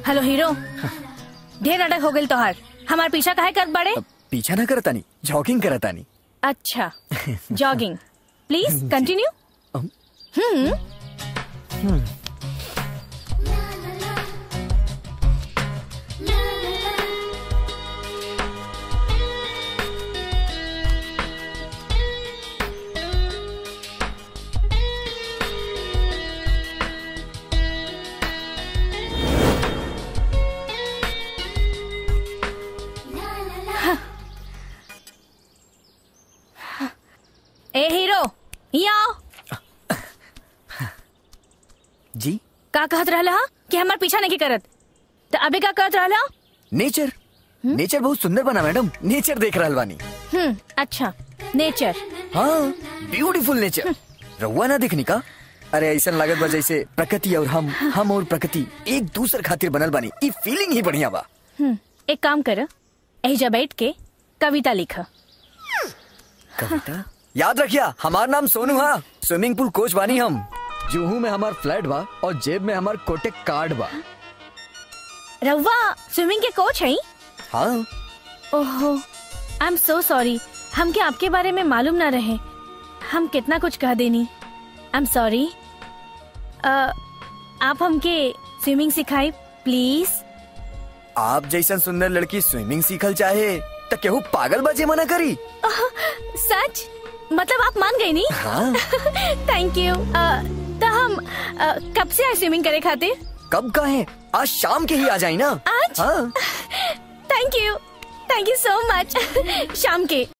Hello hero ढेर नाटक हो गई तोहार हमार पीछा काहे कर बड़े अब पीछा ना करतानी जॉगिंग करतानी अच्छा जॉगिंग प्लीज कंटिन्यू ए हीरो यहाँ आओ जी का कहत रहला हा? कि हमार पीछा नहीं करत तो अबे का कहत रहला नेचर नेचर बहुत सुंदर बना मैडम नेचर देख रहल बानी हम्म अच्छा नेचर हाँ ब्यूटीफुल नेचर रहुआ ना दिखनी का अरे ऐसा लागत बा जैसे प्रकृति और हम हम और प्रकृति एक दूसर खातिर बनल बानी ई फीलिंग ही बढ़िया बा हम्म एक काम कर एहिजा बैठ के कविता लिख कविता याद रखिया हमार नाम सोनू हा स्विमिंग पूल कोच बानी हम जुहू में हमार फ्लैट बा और जेब में हमार कोटेक कार्ड बा रउआ स्विमिंग के कोच है हाँ ओहो आई एम सो सॉरी हमके आपके बारे में मालूम ना रहे हम कितना कुछ कह देनी आई एम सॉरी आप हमके स्विमिंग सिखाई प्लीज आप जैसन सुंदर लड़की स्विमिंग सीखल चाहे त केहू पागल बजे मना करी सच मतलब आप मान गई नी हाँ थैंक यू तो हम अ, कब से आए स्विमिंग करे खातिर कब का है आज शाम के ही आ जाई ना आज? हाँ thank you thank you so much शाम के